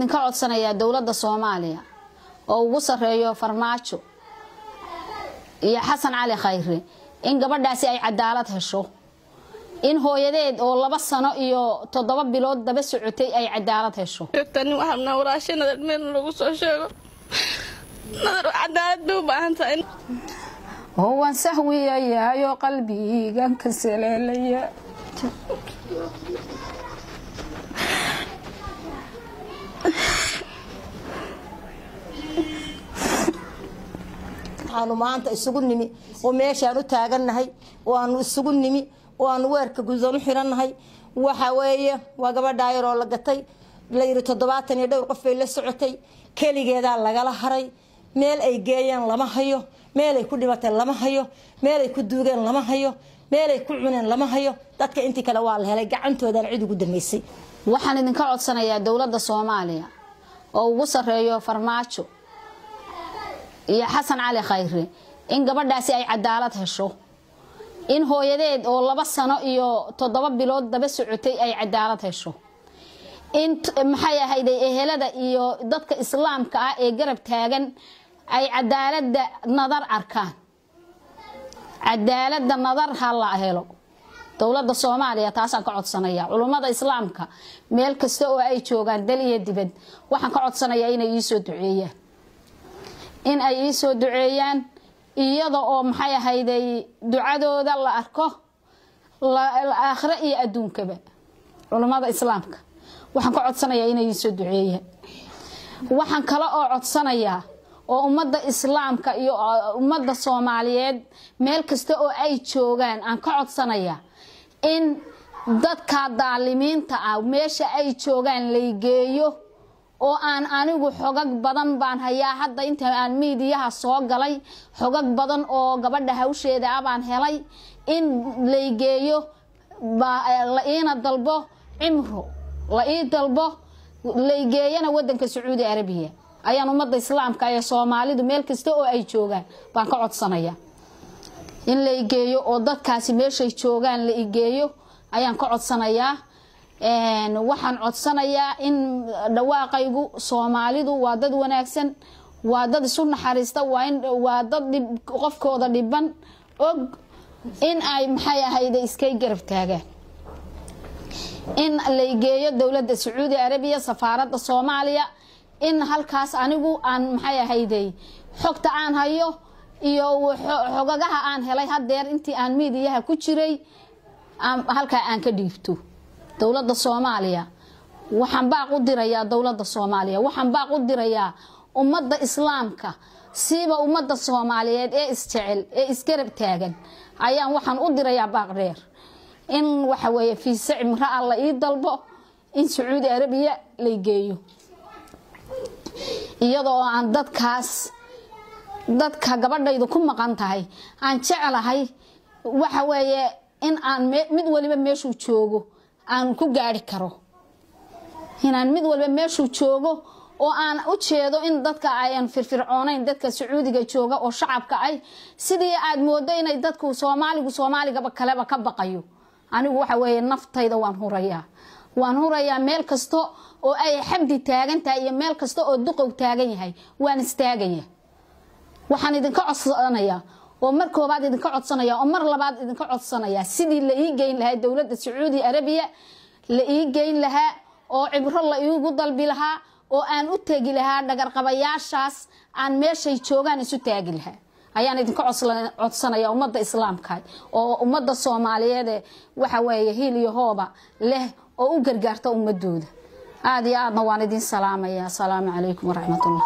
idinka codsanayaa dowladda soomaaliya oo ugu sarreeyo farmaajo iyo xasan cali khayre in gabadhaasi ay cadaalad hesho in hooyadeed oo laba sano iyo toddoba bilood daba socotay ay cadaalad hesho joogtani waxaabnaa walaashay nadar meel lagu soo sheego nadar cadaalad bay u baahan tahay oo waan sahwiyayaayoo qalbigan ka saleelaya waxaanu maanta isugu nimi oo meeshaan u taagannahay oo aanu isugu nimi oo aanu weerka gudan u xirannahay waxa weeye waa gabadhaa yaroo la gatay la yidhi toddobaatan iyo dhowr qof bay la socotay keligeedaa lagala haray meel ay geeyeen lama hayo meelay ku dhimatay lama hayo meelay ku duugeen lama hayo meelay ku cuneen lama hayo dadka intii kale waa la helay gacantoodaan cid ugu dambeysay waxaan idinka codsanayaa dowladda soomaaliya oo ugu sarreeyo farmaajo iyo xasan cali khayre in gabadhaasi ay cadaalad hesho in hooyadeed oo laba sano iyo toddoba bilood daba socotay ay cadaalad hesho in maxay ahayday ehelada iyo dadka islaamka ah ee garab taagan ay cadaalada nadar arkaan cadaalada nadar ha la helo dowladda soomaaliya taasaan ka codsanaya culummada islaamka meel kasta oo ay joogaan dal iyo dibad waxaan ka codsanayaa inay iisoo duceeyaan in ay iisoo duceeyaan iyada oo maxay ahayday ducadooda la arko aakhiro iyo adduunkaba culummada islaamka waxaan ka codsanayaa inay iisoo duceeyaan waxaan kale oo codsanayaa oo ummadda islaamka iyo ummadda soomaaliyeed meel kasta oo ay joogaan aan ka codsanayaa in dadka daalimiinta ah meesha ay joogaan laygeeyo oo aan anigu xogag badan baan hayaa hadda inta aan miidiyaha soo galay xogag badan oo gabadha hawsheeda ah baan helay in laygeeyo la iina dalbo cimro la ii dalbo laygeeyana wadanka sacuudi arabiya ayaan ummadda islaamka ee soomaalidu meel kasta oo ay joogaan baan ka codsanaya in la igeeyo oo dadkaasi meeshay joogaan la igeeyo ayaan ka codsanayaa waxaan codsanayaa in dhawaaqaygu soomaalidu waa dad wanaagsan waa dad isu naxariista waa dad qofkooda dhiban og in ay maxay ahayde iskay garab taagaan in laygeeyo dowladda sacuudi arabiya safaaradda soomaaliya in halkaas anigu aan maxay ahayday xogta aan hayo iyo xogagaha aan helay hadeer intii aan miidiyaha ku jiray halkaa aan ka dhiibto dowladda soomaaliya waxaan baaq u dirayaa dowladda soomaaliya waxaan baaq u dirayaa ummadda islaamka siiba ummadda soomaaliyeed ee isjecel ee isgarab taagan ayaan waxaan u dirayaa baaq dheer in waxa weeye fiise cimraa la ii dalbo in sacuudi arabiya lay geeyo iyadoo aan dadkaas dadka gabadhaydu ku maqan tahay aan jeclahay waxa weeye in aan mid waliba meeshuu joogo aan ku gaari karo inaan mid waliba meeshuu joogo oo aan u jeedo in dadka ayan firfircoonayn dadka sacuudiga jooga oo shacabka ay sidii aad moodo inay dadku soomaaligu soomaaligaba kaleba ka baqayo anigu waxa weeye naftayda waan hurayaa waan hurayaa meel kasta oo ay xabdi taagan tahay iyo meel kasta oo duqow taagan yahay waan istaagaya waxaan idinka codsanayaa oo mar koobaad idinka codsanaya oo mar labaad idinka codsanayaa sidii la ii geyn lahaa dowladda sacuudi arabiya la ii geyn lahaa oo cibro la iigu dalbi lahaa oo aan u tegi lahaa dhagarqabayaashaas aan meeshay joogaan isu taagi lahaa ayaan idinka codsanaya ummadda islaamka oo ummadda soomaaliyeede waxa weeye hiil iyo hooba leh oo u gargaarta ummadooda aada iyo aadna waan idin salaamaya asalaamu calaykum waraxmatullah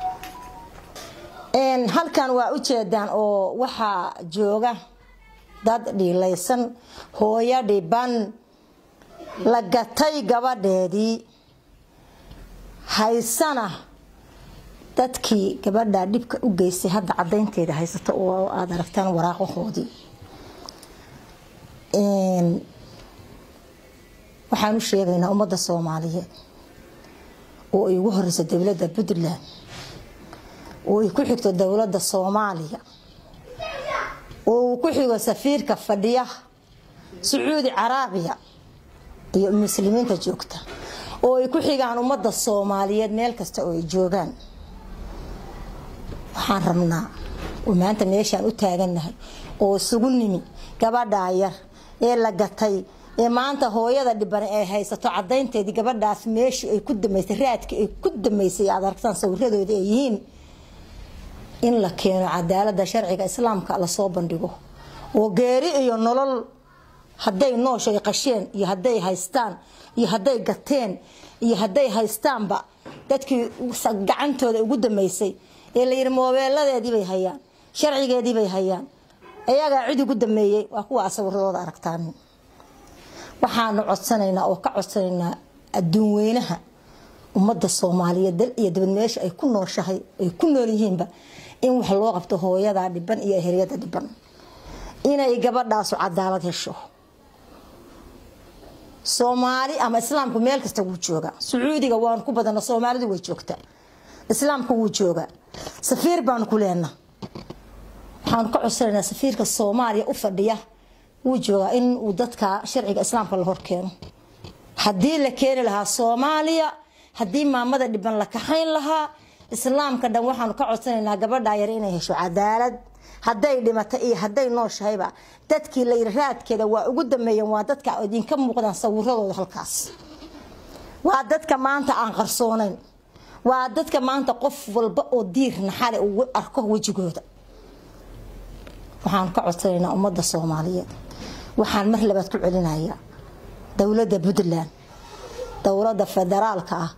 halkan waa u jeedaan oo waxaa jooga dad dhiilaysan hooyo dhiban la gatay gabadheedii haysana dadkii gabadha dhibka u geystay hadda cadaynteeda haysato oo aada aragtaan waraaqahoodii waxaan u sheegaynaa ummadda soomaaliyeed oo ay ugu horeyso dowladda puntland oo ay ku xigto dowladda soomaaliya oo uu ku xigo safiirka fadhiya sacuudi caraabiya iyo muslimiinta joogta oo ay ku xigaan ummadda soomaaliyeed meel kasta oo ay joogaan waxaan rabnaa oo maanta meeshaan u taagannahay oo isugu nimi gabadhaa yar ee la gatay ee maanta hooyada dhiban ay haysato cadaynteedii gabadhaas meeshii ay ku damaysay raadkii ay ku damaysay aad aragtaan sawiradooda ay yihiin in la keeno cadaalada sharciga islaamka lasoo bandhigo oo geeri iyo nolol hadday noosha ay qasheen iyo hadday haystaan iyo hadday gateen iyo hadday haystaanba dadkii gacantooda ugu damaysay ee layidhi moobeeladeedii bay hayaan sharcigeedii bay hayaan ayagaa cid ugu dameeyey waa kuwa sawiradooda aragtaan waxaanu codsanaynaa oo ka codsanaynaa adduun weynaha ummadda soomaaliyeed dal iyo dabad meesha ay ku nooshahay ay ku nool yihiinba in wax loo qabto hooyadaa dhiban iyo eheryada dhiban inay gabadhaasu cadaalad hesho soomaali ama islaamku meel kasta wuu joogaa sacuudiga waanu ku badana soomaalidu way joogtaa islaamku wuu joogaa safiir baanu ku leenaa waxaanu ka codsanaynaa safiirka soomaaliya u fadhiya wuu joogaa in uu dadka sharciga islaamka la horkeeno haddii la keeni lahaa soomaaliya haddii maamada dhiban la kaxayn lahaa islaamka dhan waxaanu ka codsanaynaa gabadhaa yar inay hesho cadaalad hadday dhimata iyo hadday nooshahayba dadkii layiri raadkeeda waa ugu dameeyeen waa dadka idinka muuqdaan sawiradooda halkaas waa dadka maanta aan qarsoonayn waa dadka maanta qof walba oo diir naxale uu arko wejigooda waxaan ka codsanaynaa ummadda soomaaliyeed waxaan mar labaad ku celinayaa dowladda puntland dowladda federaalka ah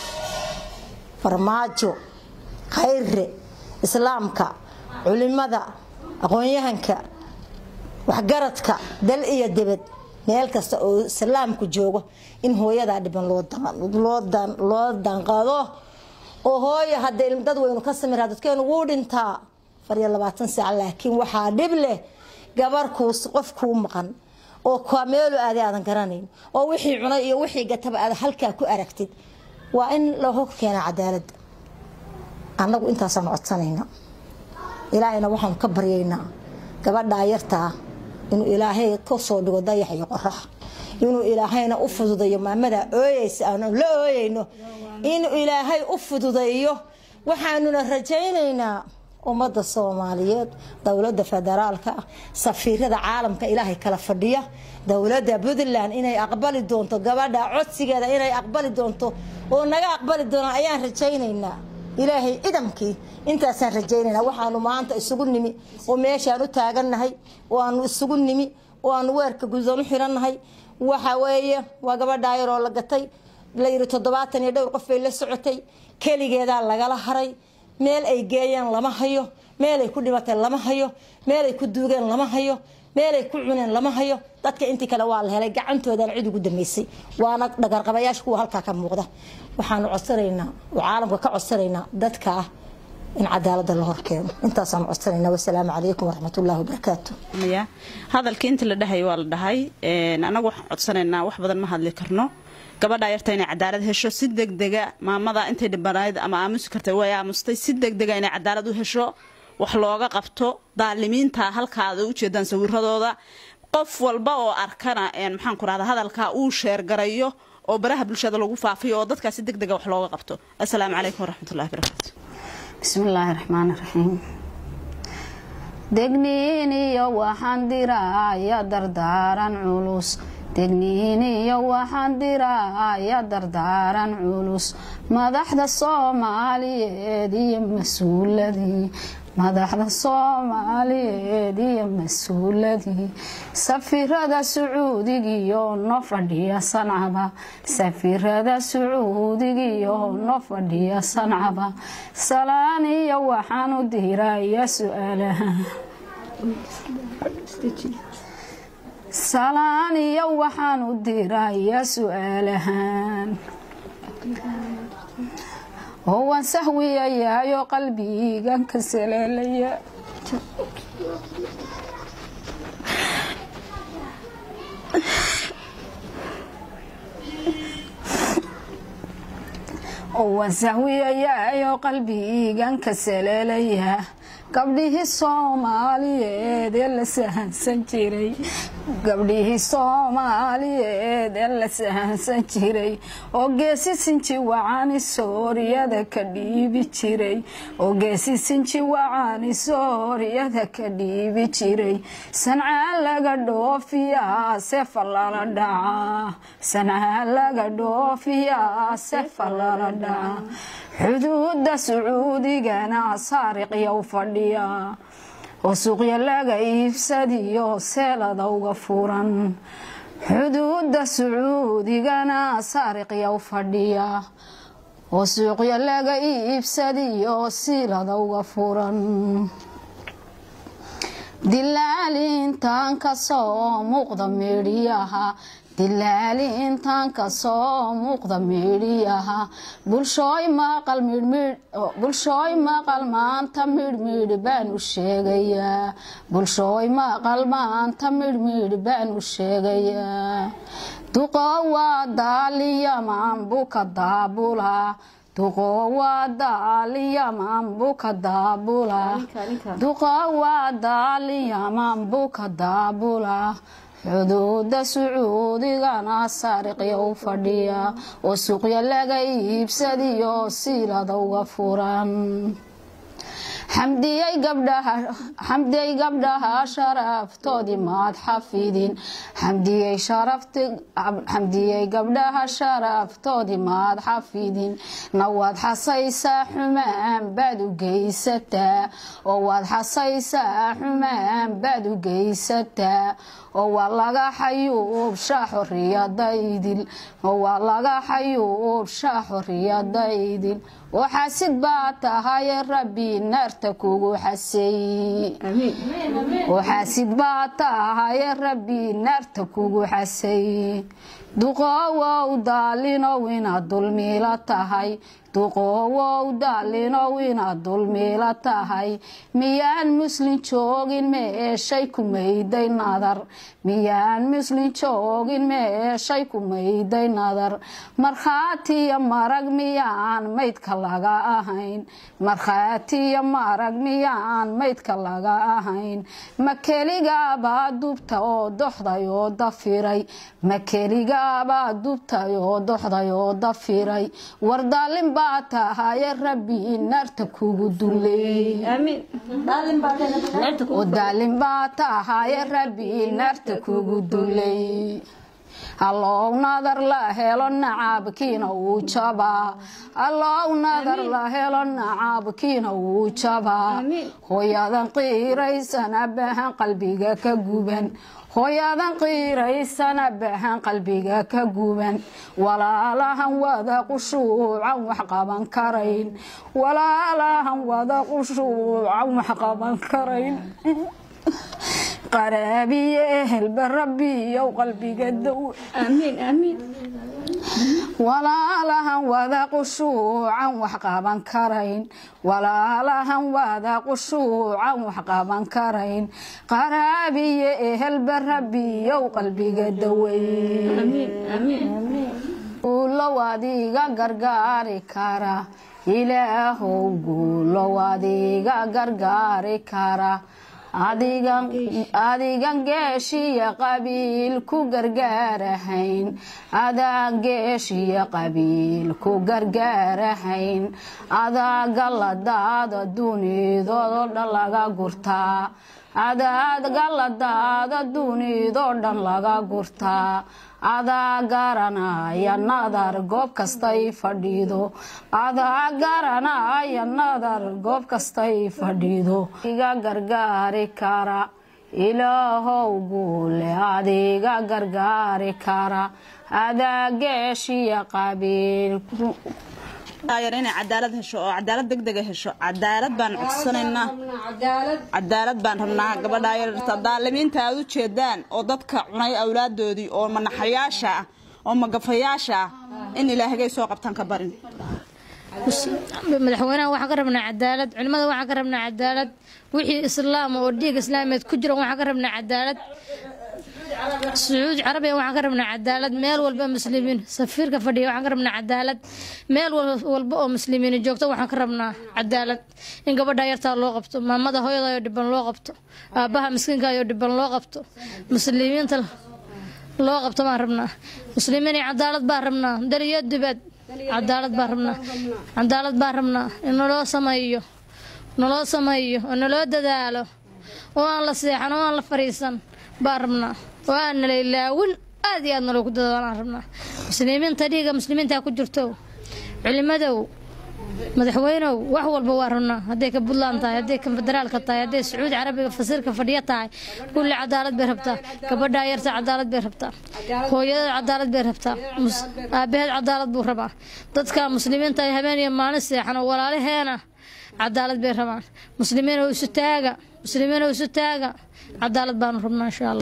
farmaajo khayre islaamka culimada aqoon-yahanka waxgaradka dal iyo dibad meel kasta oo islaamku joogo in hooyadaa dhiban loo danqado oo hooyo hadday dad weynu ka samira dadkeenu wuu dhintaa afariyo labaatan saac laakiin waxaa dhib leh gabarkuus qof kuu maqan oo kameelu aaday aadan garanayn oo wixii cunay iyo wixii gataba aad halkaa ku aragtid waa in loo keena cadaalada annagu intaasaan codsanayna ilaahayna waxaanu ka baryaynaa gabadhaa yartaa inuu ilaahay ka soo dhigo dayax iyo qorax inuu ilaahayna u fududayo maamadaa ooyeysa aanu la ooyeyno inuu ilaahay u fududeeyo waxaanuna rajaynaynaa ummadda soomaaliyeed dowladda federaalka ah safiirada caalamka ilaahay kala fadhiya dowladda puntland inay aqbali doonto gabadha codsigeeda inay aqbali doonto oo naga aqbali doonaan ayaan rajaynaynaa ilaahay idamkii intaasaan rajaynaynaa waxaanu maanta isugu nimi oo meeshaan u taagannahay oo aanu isugu nimi oo aanu weerka gudan u xirannahay waxa weeye waa gabadhaa yaroo la gatay layiri toddobaatan iyo dhowr qof bay la socotay keligeedaa lagala haray meel ay geeyeen lama hayo meelay ku dhimatay lama hayo meelay ku duugeen lama hayo meelay ku cuneen lama hayo dadka intii kale waa la helay gacantoodan cid ugu damaysay waana dhagarqabayaasha kuwa halkaa ka muuqda waxaanu codsanaynaa oo caalamka ka codsanaynaa dadka ah in cadaalada la horkeeno intaasaan codsanayna wasalaamu calaykum waraxmatullahi wabarakaatu hadalkii inta la dhahay waa la dhahay anagu waxaan codsanaynaa wax badan ma hadli karno gabadhaa yarta inay cadaalad hesho si degdega maamada intay dhibanayd ama aamusi kartay way aamustay si degdega inay cadaalad u hesho wax looga qabto daalimiinta halkaada ujeedaan sawiradooda qof walba oo arkana maxaan ku rahda hadalkaa uu sheergarayo oo baraha bulshada lagu faafiyo oo dadkaa si degdega wax looga qabto assalaamu calaykum waraxmatullahi barakaatu bismillaahi raxmaani raxiim degniiniyo waxaan diraya dardaaran culus degniiniyo waxaan diraya dardaaran culus madaxda soomaaliyeed iyo mas-uuladii madaxda soomaaliyeed iyo mas-uuladii safirada sacuudigiyo no fadhiya sancaba safirada sacuudigiyo no fadhiya sancaba salaan iyo waxaan u diraya su-aalaha salaan iyo waxaan u dirayaa su-aalahaan oo waan sahwiyayaayoo qalbigan ka saleelaya oo waan sahwiyayaayoo qalbigan ka saleelaya gabdhihii soomaaliyeed ee la sahansan jiray gabdhihii soomaaliyeed ee la sahansan jiray oo geesi sinji wacani sooriyada ka dhiibi jiray oo geesi sinji wacani sooriyada ka dhiibi jiray sancaa laga dhoofiyaa sefa lala dhacaa sancaa laga dhoofiyaa sefa lala dhacaa xuduuda sacuudigana saariqyow fadhiya oo suuqya laga iibsadiyo seelada uga furan xuduuda sacuudigana saariqyow fadhiya oo suuqya laga iibsadiyo siilada uga furan dilaalintan kasoo muuqda meedhiyaha dilaali intaan kasoo muuqda meedhiyaha bulshooy maqal midhbulshooy maqal maanta midhmidhi baan u sheegayaa bulshooy maqal maanta midhmidhi baan u sheegayaa duqo waa daaliyamaan buka daabula duqo waa daaliyamaan buka daabula duqo waa daaliyamaan buka daabula xuduuda sacuudigana saariqya u fadhiya oo suuqya laga iibsadiyo siilada uga furan xamdiyey gabdhaha sharaftoodii maad xafidin xamdiyey gabdhaha sharaftoodii maad xafidin na waad xasaysaa xumaan baad u geysataa oo waad xasaysaa xumaan baad u geysataa oo waa laga xayuubshaa xoriyadaydil oo waa laga xayuubshaa xoriyadaydil oo xasid baa tahaye rabbi naarta kugu xasay oo xasid baa tahaye rabbi naarta kugu xasay duqoowow daalinow inaad dulmiila tahay duqoowow daalinow inaad dulmiila tahay miyaan muslin joogin meeshay ku mayday nadar miyaan muslin joogin meeshay ku mayday nadar markhaatiyo marag miyaan maydka laga ahayn markhaatiyo marag miyaan maydka laga ahayn ma keligaabaa dubta oo doxday oo dafiray ma keligaabaa dubtay oo doxday oo dafiray war daalin baa tahaye rabbi naarta kugu duleey oo daalin baa tahaye rabbi naarta kugu dulay allow nadar la helo nacaabkiina wuu jabaa allow nadar la helo nacaabkiina wuu jabaa hooyadan qiiraysana bahan qalbiga ka guban hooyadan qiiraysana bahan qalbiga ka guban walaalahan wada qushuucan wax qaban karayn walaalahan wada qushuucan wax qaban karayn qaraabiye ehelba rabbiyow qalbiga dow walaalahan wada qushuucan wax qaban karayn walaalahan wada qushuucan wax qaban karayn qaraabiye ehelba rabbiyow qalbiga dawey guulow adiga gargaari kara ilaahow guulow adiga gargaari kara adigan geeshiya qabiil ku gargaarahayn adaan geeshiya qabiil ku gargaarahayn adaa galladaada dunidoo dhan laga gurtaa adaad galladaada dunidoo dhan laga gurtaa adaa garanaya nadar goob kastay fadhiido adaa garanaya nadar goob kastay fadhiido iga gargaari kara ilaahow guule adiga gargaari kara adaa geeshiya qabiil yar inay cadaalad hesho oo cadaalad degdega hesho cadaalad baan codsanaynaa cadaalad baan rabnaa gabadhaa yararta daalimiinta aad u jeedaan oo dadka cunay awlaadoodii oo manaxayaasha ah oo magafayaasha ah in ilaahagay soo qabtaan ka barin madaxweynaha waxaan ka rabnaa cadaalad culimada waxaan ka rabnaa cadaalad wixii islaam oo dhiig islaameed ku jira waxaan ka rabnaa cadaalad sacuudi carabiya waxaan ka rabnaa cadaalad meel walba muslimiin safiirka fadhiya waxaan ka rabnaa cadaalad meel walba oo muslimiin joogto waxaan ka rabnaa cadaalad in gabadha yartaa loo qabto maamada hooyadayo dhiban loo qabto aabbaha miskiinkayo dhiban loo qabto muslimiinta loo qabto baan rabnaa muslimiin iyo cadaalad baan rabnaa dal iyo dibad cadaalad baan rabnaa cadaalad baan rabnaa in naloo sameeyo naloo sameeyo oo naloo dadaalo oo aan la seexan oo aan la fariisan baan rabnaa oo aan nala ilaawin aad iyo aad naloogu dadaalaan rabnaa muslimiinta dhiiga muslimiinta ku jirto culimadow madaxweynow wax walba waa rabnaa hadday ka puntland tahay hadday ka federaalka tahay hadday sacuudi carabiga fasiirka fadhiyo tahay kulli cadaalad bay rabtaa gabadhaa yarta cadaalad bay rabtaa hooyadada cadaalad bay rabtaa aabaheed cadaalad buu rabaa dadka muslimiinta ay habeen iyo maalin seexan oo walaalaheena cadaalad bay rabaan muslimiin oo isu taaga muslimiin oo isu taaga cadaalad baanu rabnaa insha allah